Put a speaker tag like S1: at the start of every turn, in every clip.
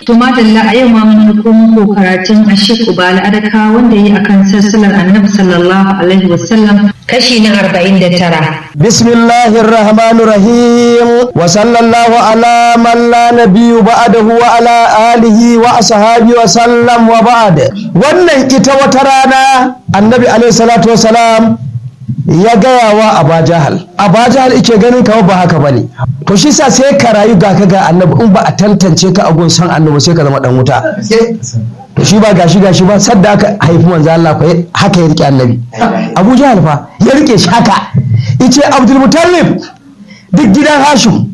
S1: To madalla a yau ma mun ɗauko muku karatun Ashik Ubala Adaka wanda yi akan sassalar Annabi sallallahu alaihi wasallam kashi na arba'in da tara.
S2: Bismillahir Rahmanir Rahim wa sallallahu ala man la nabiyyu ba'dahu wa ala alihi wa ashabi wa sallam wa ba'd. Wannan ita wata rana Annabi alaihi salatu wa salam ya gaya wa Aba Jahal. Aba Jahal ike ganin kawo ba haka bane. To shi sa sai ka rayu ga ka ga Annabi in ba a tantance ka a gun san Annabi sai ka zama dan wuta. To shi ba gashi gashi ba sadda aka haifi manzo Allah fa haka ya rike Annabi. Abu Jahal fa ya rike shi haka. Ice Abdul Muttalib duk gidan Hashim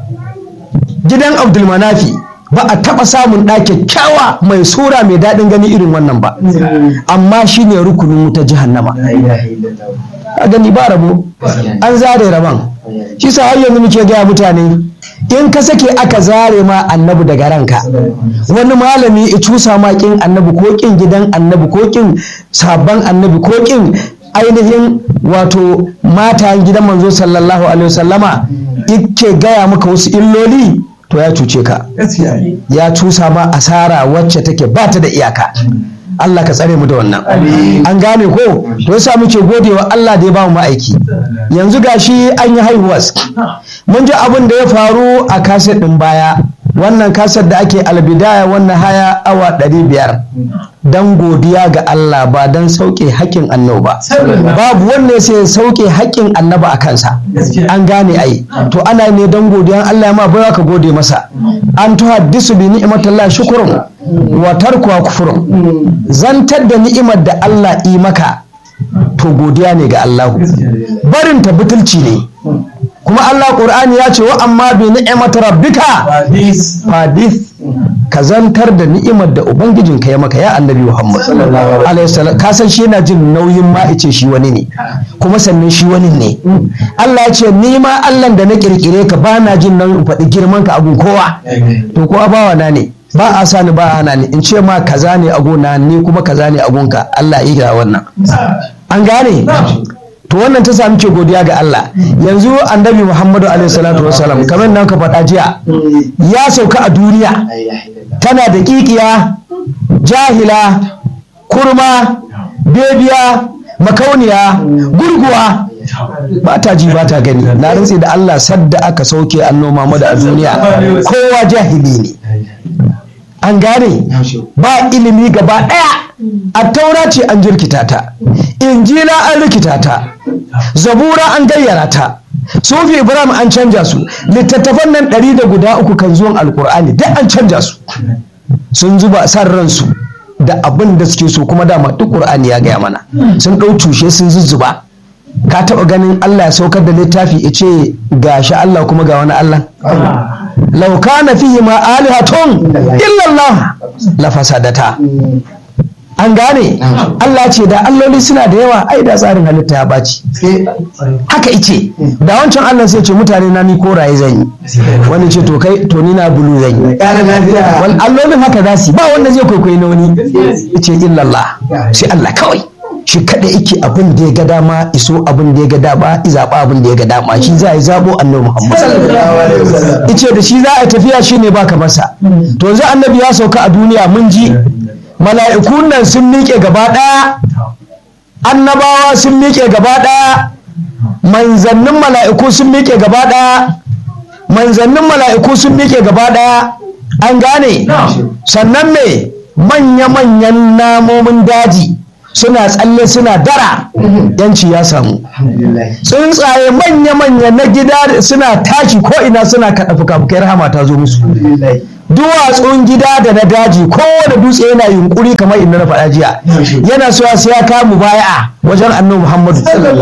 S2: gidan Abdul Manafi ba a taɓa samun ɗa kyakkyawa mai sura mai daɗin gani irin wannan ba amma shi ne rukunin wuta jahannama a gani ba rabo an zare rabon shi sa har yanzu muke gaya mutane in ka sake aka zare ma annabi daga ranka wani malami ya cusa ma kin annabi ko kin gidan annabi ko kin sabon annabi ko kin ainihin wato matayen gidan manzo sallallahu alaihi wasallama yake gaya maka wasu illoli to ya cuce ka ya cusa ma asara wacce take ba ta da iyaka Allah ka tsare mu da wannan an gane ko to yasa muke godewa Allah da ya bamu ma'aiki yanzu gashi an yi haihuwas mun ji abin da ya faru a kaset din baya wannan kaset da ake albidaya wannan haya awa ɗari biyar don godiya ga Allah ba don sauke haƙƙin annabi ba babu wanda sai sauke haƙƙin annaba a kansa an gane ai to ana ne don godiya Allah ya ma bai ka gode masa an tuhaddisu bi ni'matillah shukrun wa tarkuwa kufurun zantar da ni'imar da Allah yi maka to godiya ne ga Allah barin ta butulci ne kuma Allah Qur'ani ya ce wa amma bi ni'mat rabbika fadith ka zantar da ni'imar da ubangijinka ya maka ya annabi Muhammad alaihi salam ka san shi yana jin nauyin ma ice shi wani ne kuma sannan shi wani ne Allah ya ce ni ma Allah da na kirkire ka ba na jin nauyin faɗi girman ka abun kowa to kowa bawa na ne ba a sani ba ana ne in ce ma kaza ne a gona ni kuma kaza ne a gonka Allah ya yi wannan an gane to wannan ta sami ke godiya ga Allah yanzu annabi Muhammadu alaihi salatu wasalam kamar nan ka faɗa jiya ya sauka a duniya tana da kikiya jahila kurma bebiya makauniya gurguwa ba ta ji ba ta gani na rantse da Allah sadda aka sauke anno Muhammadu a duniya kowa jahili ne an gane ba ilimi gaba ɗaya a taura ce an jirkita ta injila an rikita ta zabura an gayyara ta sufi ibrahim an canja su littattafan nan ɗari da guda uku kan zuwan alkur'ani duk an canja su sun zuba san ransu da abin da suke so kuma dama duk ƙur'ani ya gaya mana sun ɗau tushe sun zuzzuba ka taɓa ganin allah ya saukar da littafi ya ce ga shi allah kuma ga wani allah lau kana fihi ma alihatun illallah la fasadata an gane Allah ce da alloli suna da yawa ai da tsarin halitta ya baci haka ice da wancan Allah sai ce mutane na ni koraye zan yi wani ce to kai to ni na bulu zan yi wal allolin haka za su ba wanda zai kwaikwayi na wani ice illallah sai Allah kawai shi kada yake abin da ya ga dama iso abin da ya ga dama izaba abin da ya ga dama shi za a yi zabo annabi Muhammad ice da shi za a tafiya shine baka masa to yanzu annabi ya sauka a duniya mun ji mala'ikun nan sun miƙe gaba ɗaya annabawa sun miƙe gaba ɗaya manzannin mala'iku sun miƙe gaba ɗaya manzannin mala'iku sun miƙe gaba ɗaya an gane sannan me manya-manyan namomin daji suna tsalle suna dara yanci ya samu tsuntsaye manya-manya na gida suna tashi ko ina suna kaɗa fuka-fukai rahama ta zo musu duwatsun gida da na daji kowane dutse yana yunkuri kamar inda na faɗa jiya yana so sai ya kamu baya wajen annabi muhammadu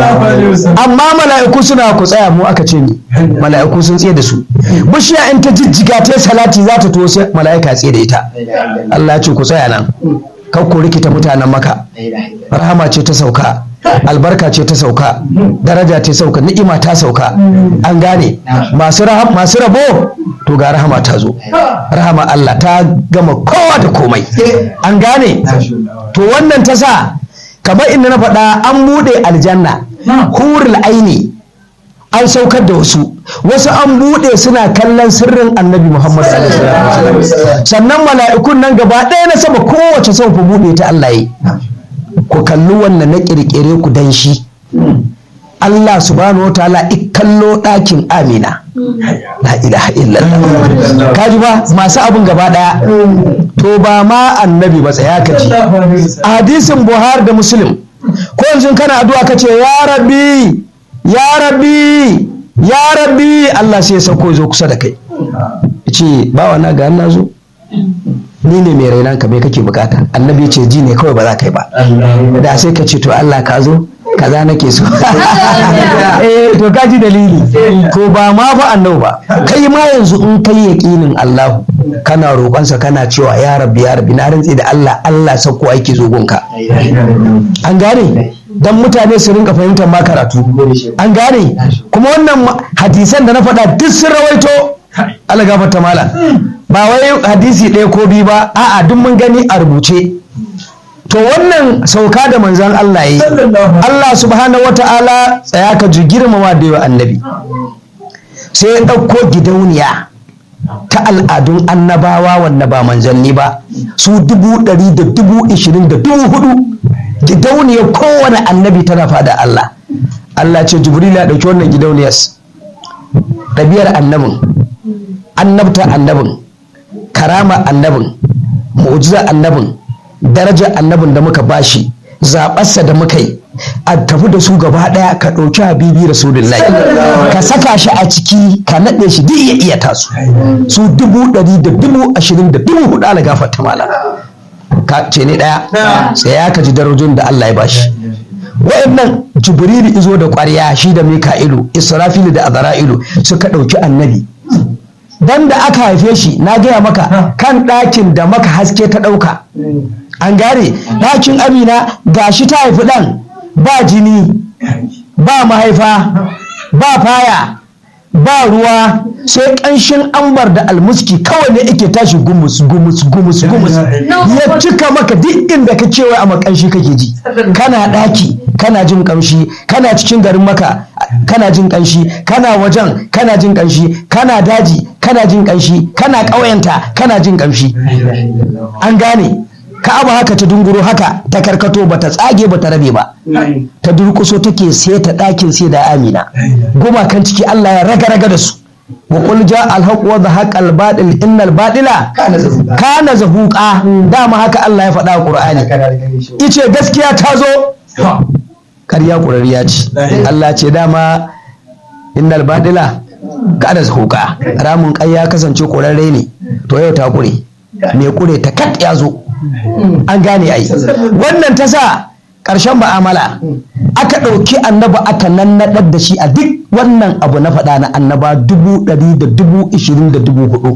S2: amma mala'iku suna ku tsaya mu aka ce ni mala'iku sun tsaye da su bishiya in ta jijjiga ta salati za ta to sai mala'ika tsaye da ita Allah ya ce ku tsaya nan kar ku rikita mutanen maka rahama ce ta sauka albarka ce ta sauka daraja ce sauka ni'ima ta sauka an gane masu rabo to ga rahama ta zo rahama Allah ta gama kowa da komai an gane to wannan ta sa kamar inda na faɗa an buɗe aljanna hurul aini an saukar da wasu wasu an buɗe suna kallon sirrin annabi muhammad sallallahu alaihi wasallam sannan mala'ikun nan gaba ɗaya na sama kowace sau ku buɗe ta Allah yi ku kalli wannan na ƙirƙire ku dan shi Allah subhanahu wa ta'ala kallo ɗakin amina la ilaha illallah kaji ba masu abin gaba ɗaya to ba ma annabi ba tsaya ka ji hadisin buhari da muslim ko yanzu kana addu'a ka ce ya rabbi ya rabbi ya rabbi Allah sai ya sauko zo kusa da kai ce bawa na ga na zo ni ne mai rainan ka me kake bukata annabi ce ji ne kawai ba za ka yi ba da sai ka ce to Allah ka zo kaza nake so eh to ka ji dalili to ba ma fa annabi ba kai ma yanzu in kai yaqinin Allah kana roƙonsa kana cewa ya rabbi ya rabbi na rantsi da Allah Allah sako ake zo gunka an gane dan mutane su rinka fahimtar ma karatu an gane kuma wannan hadisan da na faɗa duk sun rawaito Allah gafarta mala ba wai hadisi ɗaya ko biyu ba a'a duk mun gani a rubuce to wannan sauka da manzan Allah yi Allah subhanahu wata'ala tsaya ka ji girmama da yawa annabi sai ya ɗauko gidauniya ta al'adun annabawa wanda ba manzanni ba su dubu ɗari da dubu ishirin da dubu hudu gidauniyar kowane annabi tana fada Allah Allah ce jibril ya ɗauki wannan gidauniyar ɗabiyar annabin annabta annabin karama annabin mu'jiza annabin darajar annabin da muka bashi zaɓarsa da muka yi a tafi da su gaba ɗaya ka ɗauki habibi rasulullahi ka saka shi a ciki ka naɗe shi duk ya iya tasu su dubu ɗari da dubu ashirin da dubu hudu ala gafarta mala ka ce ne ɗaya sai ya ka ji darajun da Allah ya bashi wa'annan jibrilu izo da ƙwarya shi da mika'ilu israfilu da azra'ilu suka ɗauki annabi dan da aka haife shi na gaya maka kan ɗakin da maka haske ta ɗauka an gane ɗakin amina gashi ta haifi ɗan ba jini ba mahaifa ba faya ba ruwa sai ƙanshin ambar da almuski kawai ne ake tashi gumus gumus gumus gumus ya cika maka duk inda ka cewa a makanshi kake ji kana ɗaki kana jin ƙamshi kana cikin garin maka kana jin ƙanshi kana wajen kana jin ƙanshi kana daji kana jin ƙanshi kana ƙauyenta kana jin ƙamshi an gane ka'aba haka ta dunguro haka ta karkato bata tsage bata rabe ba ta durkuso take sai ta ɗakin sai da amina gumakan ciki Allah ya raga raga da su wa qul ja al haqq wa zahaqa al batil innal batila kana zahuqa dama haka Allah ya faɗa a Qur'ani ice gaskiya ta zo ƙarya ƙurariya ce Allah ce dama innal batila kana zahuqa ramun ƙai ya kasance ƙurarre ne to yau ta ƙure me ƙure ta kat ya zo an gane ai wannan ta sa ƙarshen ba'amala aka ɗauki annaba aka nannaɗar da shi a duk wannan abu na faɗa na annaba dubu ɗari da dubu ishirin da dubu hudu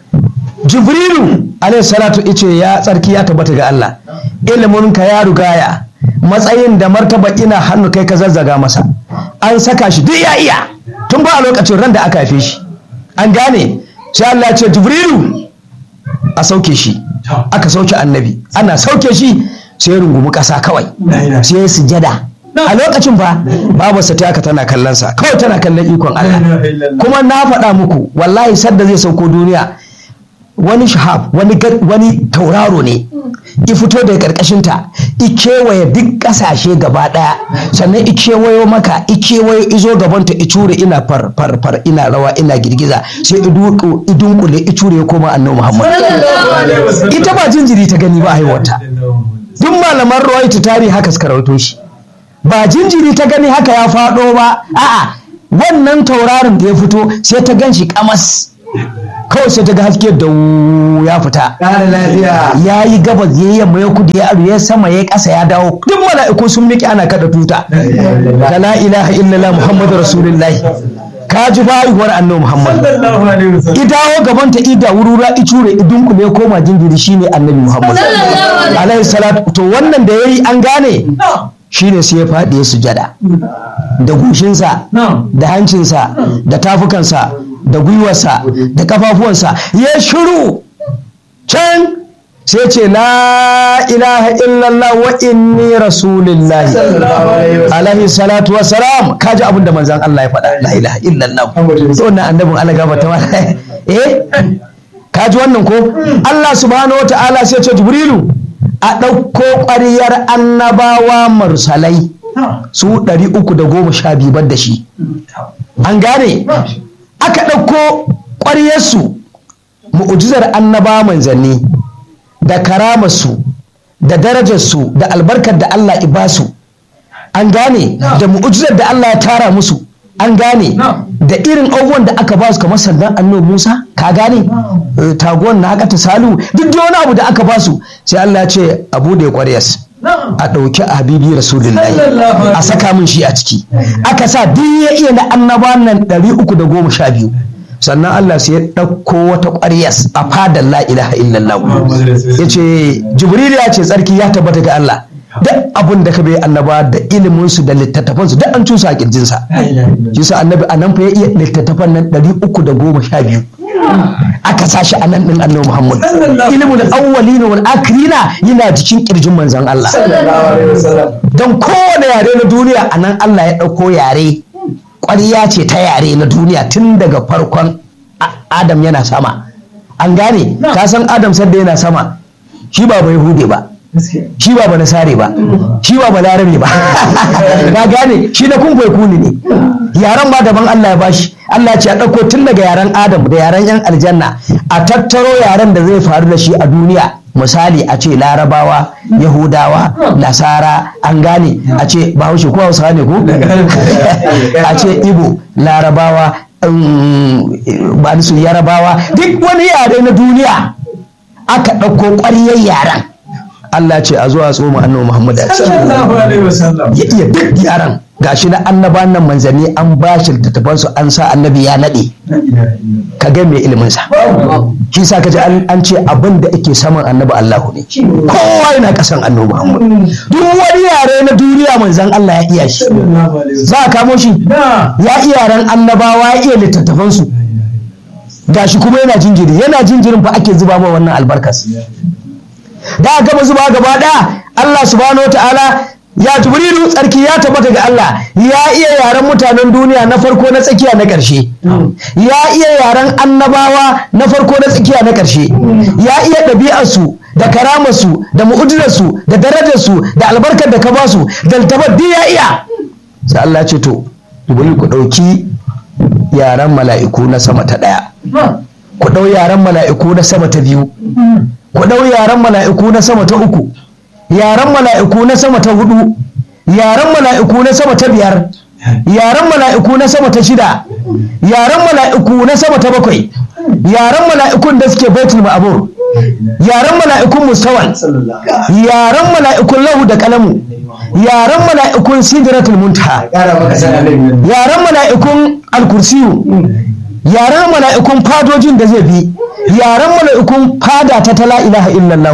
S2: jibrilu alayhi salatu ice ya tsarki ya tabbata ga Allah ilimin ka ya rugaya matsayin da martaba ina hannu kai ka zazzaga masa an saka shi duk ya iya tun ba a lokacin ran da aka haife shi an gane sai Allah ce jibrilu a sauke shi aka sauke annabi ana sauke shi sai ya rungumi ƙasa kawai sai ya sujada a lokacin fa babu sa aka tana kallon sa kawai tana kallon ikon Allah kuma na faɗa muku wallahi sadda zai sauko duniya wani shahab wani wani tauraro ne i fito daga karkashin ta i kewaye duk kasashe gaba daya sannan i kewayo maka i kewayo izo gaban ta i ture ina far far far ina rawa ina girgiza sai i duku i dunkule i ture koma annabi Muhammad ita ba jinjiri ta gani ba haihuwarta duk malaman rawaita tarihi haka suka rawaito shi ba jinjiri ta gani haka ya faɗo ba a'a wannan tauraron da ya fito sai ta gan shi kamas kawai sai ta ga haske da ya fita ya yi gabas ya yi yamma ya kudu ya aru ya sama ya ƙasa ya dawo duk mala'iku sun miƙe ana kada tuta da la ilaha illallah muhammadu rasulullahi ka ji bayuwar annabi muhammad i dawo gaban ta ida wurura i cure i dunkule ya koma jinjiri shine annabi muhammad alaihi salatu to wannan da yayi an gane shine sai ya faɗi ya sujada da gushinsa da hancinsa da tafukansa da gwiwarsa da kafafuwansa ya shiru can sai ce la ilaha illallah wa inni rasulillahi alaihi salatu wa salam kaji abin da manzan Allah ya faɗa la ilaha illallah to wannan annabin Allah gaba ta wala eh kaji wannan ko Allah subhanahu wataala sai ce jibrilu a ɗauko ƙwariyar annabawa mursalai su ɗari uku da goma sha biyu da shi an gane aka ɗauko ƙwaryarsu mu'ujizar annabawa manzanni da karamarsu da darajarsu da albarkar da Allah ibasu an gane da mu'ujizar da Allah ya tara musu an gane da irin abubuwan da aka ba su kamar sandan annabi Musa ka gane taguwan na haka ta salu duk da wani abu da aka ba su sai Allah ya ce abu da ya kwaryas a ɗauki habibi rasulullahi a saka min shi a ciki aka sa duk ya iya na annabawan nan ɗari uku da goma sha biyu sannan Allah sai ya ɗauko wata ƙwaryas a fadar la ilaha illallah ya ce jibril ya ce tsarki ya tabbata ga Allah duk abin da ka bai annaba da iliminsu da littattafansu duk an cusa a kirjinsa shi sa annabi a nan fa ya iya littattafan nan ɗari uku da goma sha biyu aka sashi a nan ɗin annabi muhammad ilimin awwalina wal akhirina yana cikin kirjin manzon Allah don kowane yare na duniya a nan Allah ya ɗauko yare ƙwarya ce ta yare na duniya tun daga farkon adam yana sama an gane ka san adam sadda yana sama shi ba bai hude ba shi ba ba sare ba shi ba ba larabe ba na gane shi na kun kuni ne yaran ba daban Allah ya bashi Allah ya ce a ɗauko tun daga yaren adam da yaren yan aljanna a tattaro yaren da zai faru da shi a duniya misali a ce larabawa yahudawa nasara an gane a ce bahaushe ko hausa ne ko a ce ibo larabawa ba su yarabawa duk wani yare na duniya aka ɗauko ƙwaryar yaren Allah ce a zuwa tsoma annabi Muhammad ya iya duk yaran gashi na annaba nan manzanni an ba shi littattafan su an sa annabi ya nade ka ga mai ilimin sa shi sa kaji an ce abin da yake saman annabi Allahu ne kowa yana kasan annabi Muhammad duk wani yare na duniya manzan Allah ya iya shi za a kamo shi ya iya yaran annabawa ya iya littattafan su gashi kuma yana jinjiri yana jinjirin fa ake zuba ma wannan albarkas da gaba zuba gaba ɗaya Allah subhanahu wa ta'ala ya jibrilu tsarki ya tabbata ga Allah ya iya yaren mutanen duniya na farko na tsakiya na ƙarshe ya iya yaren annabawa na farko na tsakiya na ƙarshe ya iya ɗabi'arsu da karamarsu da mu'ujizarsu da darajarsu da albarkar da ka ba su da altabar duk ya iya sai Allah ce to jibrilu ku ɗauki yaren mala'iku na sama ta ɗaya ku ɗau yaren mala'iku na sama ta biyu ku ɗau yaren mala'iku na sama ta uku yaren mala'iku na sama ta hudu yaren mala'iku na sama ta biyar yaren mala'iku na sama ta shida yaren mala'iku na sama ta bakwai yaren mala'ikun da suke baitul ma'amur yaren mala'ikun mustawan yaren mala'ikun lahu da kalamu yaren mala'ikun sidratul muntaha yaren mala'ikun alkursiyu yaren mala'ikun fadojin da zai bi yaren mala'ikun fada ta tala ilaha illallah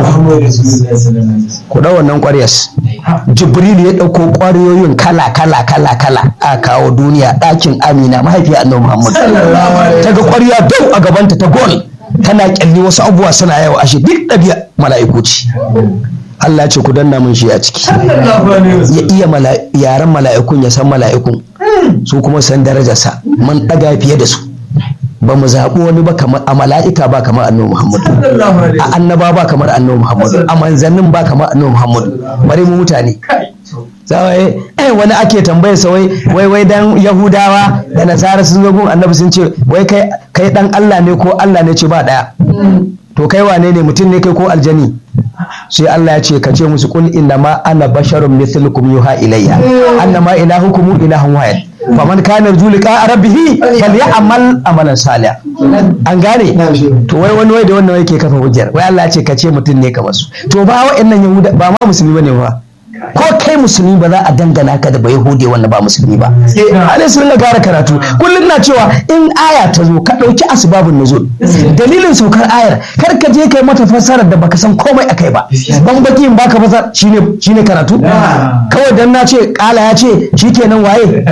S2: ku ɗau wannan ƙwaryas jibril ya ɗauko ƙwaryoyin kala kala kala kala a kawo duniya ɗakin amina mahaifiya annabi muhammad ta ga ƙwarya dau a gabanta ta gol tana ƙyalli wasu abubuwa suna yawa ashe duk ɗabi'a mala'iku ce Allah ce ku danna mun shi a ciki ya iya yaren mala'ikun ya san mala'ikun su kuma san darajarsa mun ɗaga fiye da su ba mu zaɓi wani ba kamar a mala'ika ba kamar annabi Muhammadu a annaba ba kamar annabi Muhammadu a manzannin ba kamar annabi Muhammadu bari mu mutane zawai eh wani ake tambayar sa wai wai wai dan Yahudawa da Nasara sun zo gun annabi sun ce wai kai kai dan Allah ne ko Allah ne ce ba daya to kai wane ne mutum ne kai ko aljani sai Allah ya ce ka ce musu kul inna ma ana basharun mithlukum yuha ilayya annama ilahukum ilahun wahid faman kana yarju liqa rabbih falyamal amalan salih an gane to wai wani wai da wannan yake kafa hujjar wai Allah ya ce ka ce mutum ne kamar su to ba wa'annan yahuda ba ma musulmi bane ba ko kai musulmi ba za a dangana ka da bai hude wanda ba musulmi ba alai sun ga gara karatu kullum na cewa in aya ta zo ka ɗauki asbabun nuzul dalilin saukar ayar kar ka je kai mata fassarar da baka san komai akai ba ban baki in baka fasar shine shine karatu kawai dan na ce kala ya ce shikenan waye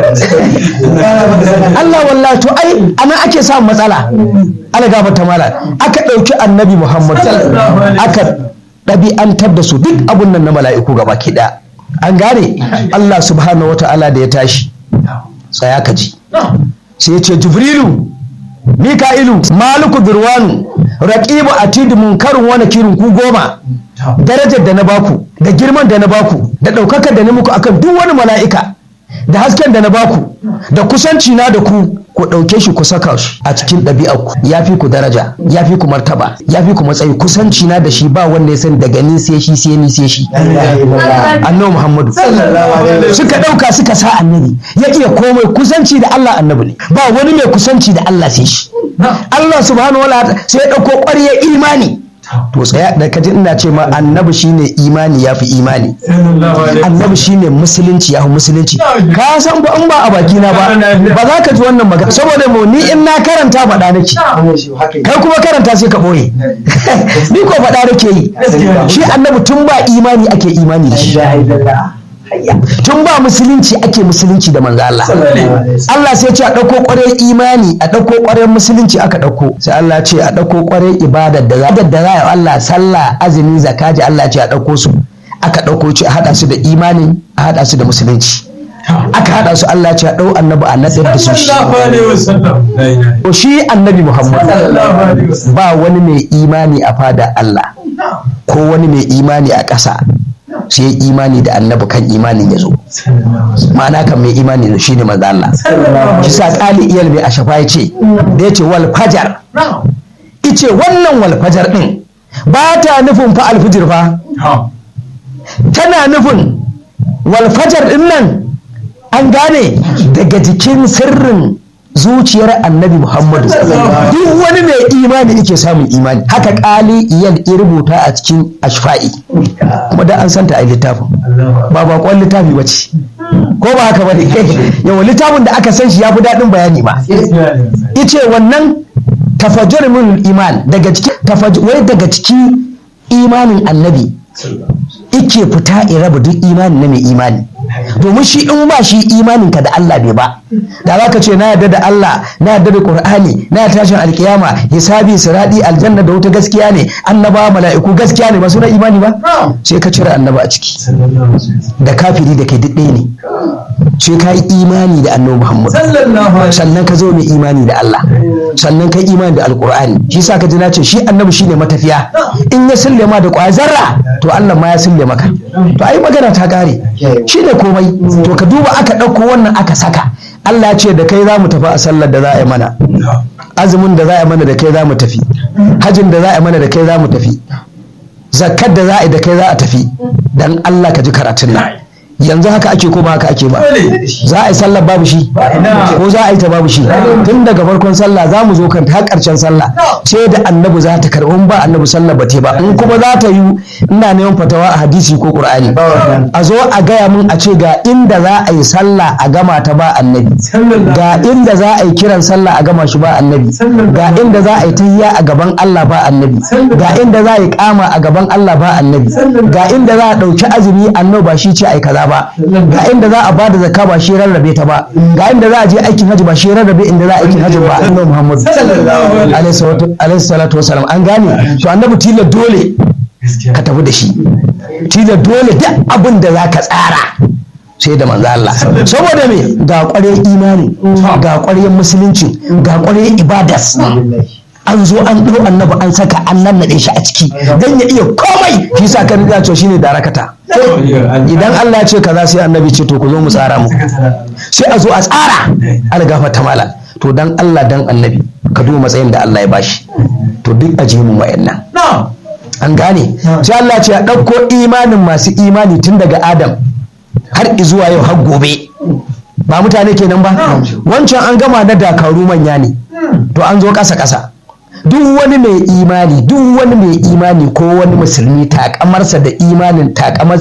S2: Allah wallahi to ai anan ake samun matsala ala gafarta mala aka ɗauki annabi Muhammad aka ɗabi'antar da su duk abun nan na mala'iku gaba ɗaya an gane Allah subhanahu wa ta'ala da ya tashi tsaya ka ji sai ya ce jibrilu mika'ilu maliku birwanu raqibu atidu munkarun wani kirin ku goma darajar da na baku da girman da na baku da ɗaukakar da na muku akan duk wani mala'ika da hasken da na baku da kusanci na da ku ku ɗauke shi ku saka shi a cikin ɗabi'arku ya fi ku daraja ya fi ku martaba ya fi ku matsayi kusanci na da shi ba wanda ya sani daga ni sai shi sai ni sai shi annabi muhammadu suka ɗauka suka sa annabi ya iya komai kusanci da allah annabi ne ba wani mai kusanci da allah sai shi allah subhanahu wa ta'ala sai ya ɗauko ƙwaryar imani to tsaya da kaji ina ce ma annabi shine imani ya fi imani annabi shine musulunci ya fi musulunci ka san ba in ba a baki na ba ba za ka ji wannan magana saboda mu ni in na karanta faɗa nake kai kuma karanta sai ka ɓoye ni ko faɗa nake yi shi annabi tun ba imani ake imani da shi tun ba musulunci ake musulunci da manzo Allah Allah sai ce a ɗauko ƙwarar imani a ɗauko ƙwarar musulunci aka ɗauko sai Allah ce a ɗauko ƙwarar ibadar da za da za a Allah sallah azumi zakaji Allah ce a ɗauko su aka ɗauko ce a haɗa su da imani a haɗa su da musulunci aka haɗa su Allah ce a ɗau annabi a natsar da su shi to shi annabi Muhammad ba wani mai imani a fada Allah ko wani mai imani a ƙasa sai imani da annabi kan imanin ya zo ma'ana kan mai imani da shi ne maza Allah shi sa ƙali iyal mai ashafa ya ce da ya ce wal fajar ice wannan wal fajar ɗin ba ta nufin fa alfijir fa tana nufin wal fajar ɗin nan an gane daga jikin sirrin zuciyar annabi muhammadu duk wani mai imani yake samun imani haka kali iyal ya rubuta a cikin ashfa'i kuma da an santa a littafin ba bakon littafi ba ce ko ba haka ba ne yawan littafin da aka san shi ya fi daɗin bayani ba ice wannan tafajjur min iman daga cikin wai daga cikin imanin annabi ike fita in raba duk imani na mai imani domin shi in ba shi imaninka da Allah bai ba da za ka ce na yarda da Allah na yarda da Qur'ani na yarda tashin alkiyama hisabi siradi aljanna da wuta gaskiya ne annaba mala'iku gaskiya ne ba su na imani ba sai ka cire annaba a ciki da kafiri da kai duk ɗaya ne sai ka yi imani da annabi Muhammad sannan ka zo mai imani da Allah sannan ka yi imani da alqur'ani shi sa ka ji na ce shi annabi shine matafiya in ya sulle ma da ƙwayar zarra to Allah ma ya sulle maka to ai magana ta kare shi ne komai to ka duba aka ɗauko wannan aka saka Allah ya ce da kai za mu tafi a sallar da za a yi mana azumin da za a yi mana da kai za mu tafi hajin da za a yi mana da kai za mu tafi zakkar da za a yi da kai za a tafi dan Allah ka ji karatun nan yanzu haka ake ko ba haka ake ba za a yi sallar babu shi ko za a yi ta babu shi tun daga farkon sallah za mu zo kan har karshen sallah ce da annabi za ta karɓi ba annabi sallar ba ba in kuma za ta yi ina neman fatawa a hadisi ko qur'ani a zo a gaya mun a ce ga inda za a yi sallah a gama ta ba annabi ga inda za a yi kiran sallah a gama shi ba annabi ga inda za a yi tahiyya a gaban Allah ba annabi ga inda za a yi kama a gaban Allah ba annabi ga inda za a ɗauki azumi annabi ba shi ce ai kaza ba ga inda za a bada zakka ba shi rarrabe ta ba ga inda za a je aikin hajji ba shi rarrabe inda za a aikin hajji ba annabi Muhammad alaihi salatu wasalam an gane to annabi tilo dole ka tafi da shi tilo dole duk abin da za ka tsara sai da manzo Allah saboda me ga ƙwaryar imani ga ƙwaryar musulunci ga ƙwaryar ibadas an zo an ɗau annabi an saka an nannaɗe shi a ciki dan ya iya komai shi sa kan riga to shine darakata idan Allah ya ce kaza sai annabi ce to ku zo mu tsara mu sai a zo a tsara algafa ta mala to dan Allah dan annabi ka duba matsayin da Allah ya bashi to duk a mu wayannan an gane sai Allah ce a ɗauko imanin masu imani tun daga Adam har zuwa yau har gobe ba mutane kenan ba wancan an gama na dakaru manya ne to an zo ƙasa ƙasa duk wani mai imani duk wani mai imani ko wani musulmi takamarsa da imanin takamarsa